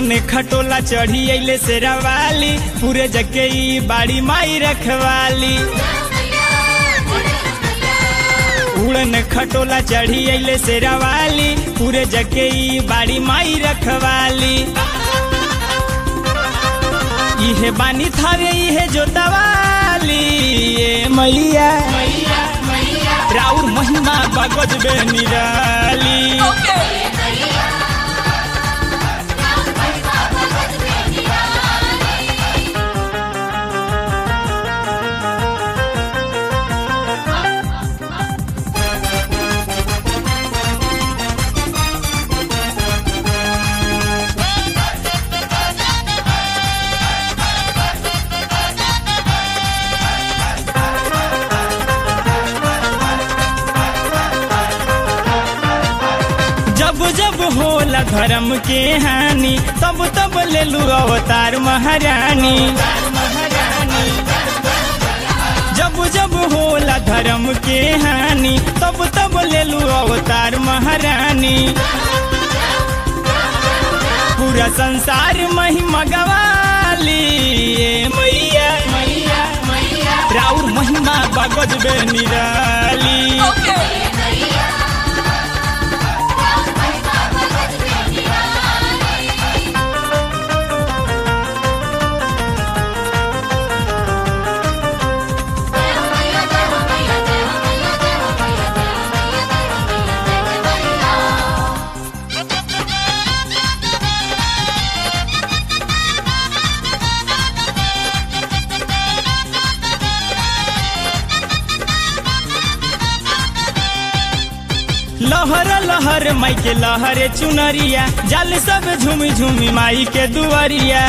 उड़ने खटोला चढ़ी अइले शेरावाली पूरे जगे ई बाड़ी माई रखवाली उड़न खटोला चढ़ी अइले शेरावाली पूरे जगे ई बाड़ी माई रखवाली इहे बानी थावे इहे जोतवाली ए मैया राउर महिमा बगज बे निराली जब जब होला धर्म के हानि तब तब ले लू अवतार महारानी जब जब होला धर्म के हानि तब तब ले लू अवतार महारानी पूरा संसार महिमा गवाली ए मैया राउर महिमा बगज बे निराली लहर लहर माई के लहरे चुनरिया जल सब झूमी झूमी माई के दुआरिया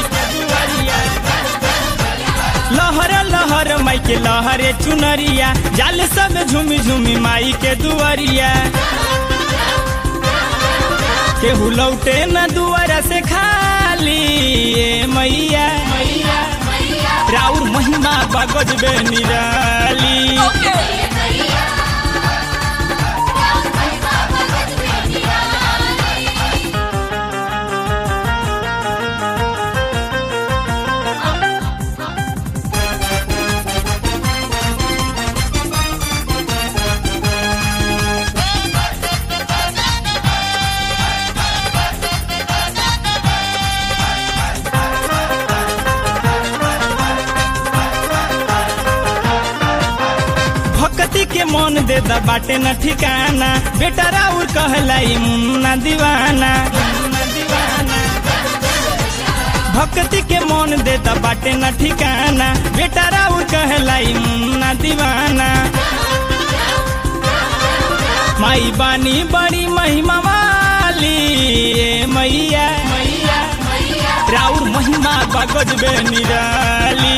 लहर लहर माई के लहरे चुनरिया जल सब झूमी झूमी माई के दुआरिया केहू लौटे न दुआरा से खाली ए मैया राउर महिमा बगज बे निराली भक्ति के मन दे द बाटे न ठिकाना बेटा राउर कहलाई मुन्ना दीवाना भक्ति के मन दे द बाटे न ठिकाना बेटा राउर कहलाई मुन्ना दीवाना माई बानी बड़ी महिमा वाली ए मैया राउर महिमा बगज बे निराली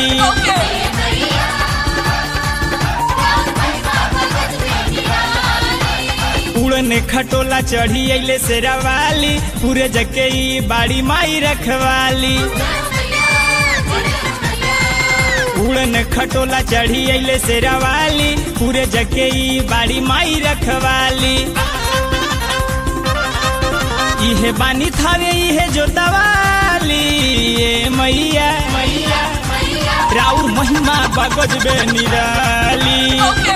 उड़ने खटोला चढ़ी अइले शेरावाली पूरे जके ई बाड़ी माई रखवाली उड़न खटोला चढ़ी अइले शेरावाली पूरे जके ई बाड़ी माई रखवाली इहे बानी थावे इहे जोतवाली ए मैया राउर महिमा बगज बे निराली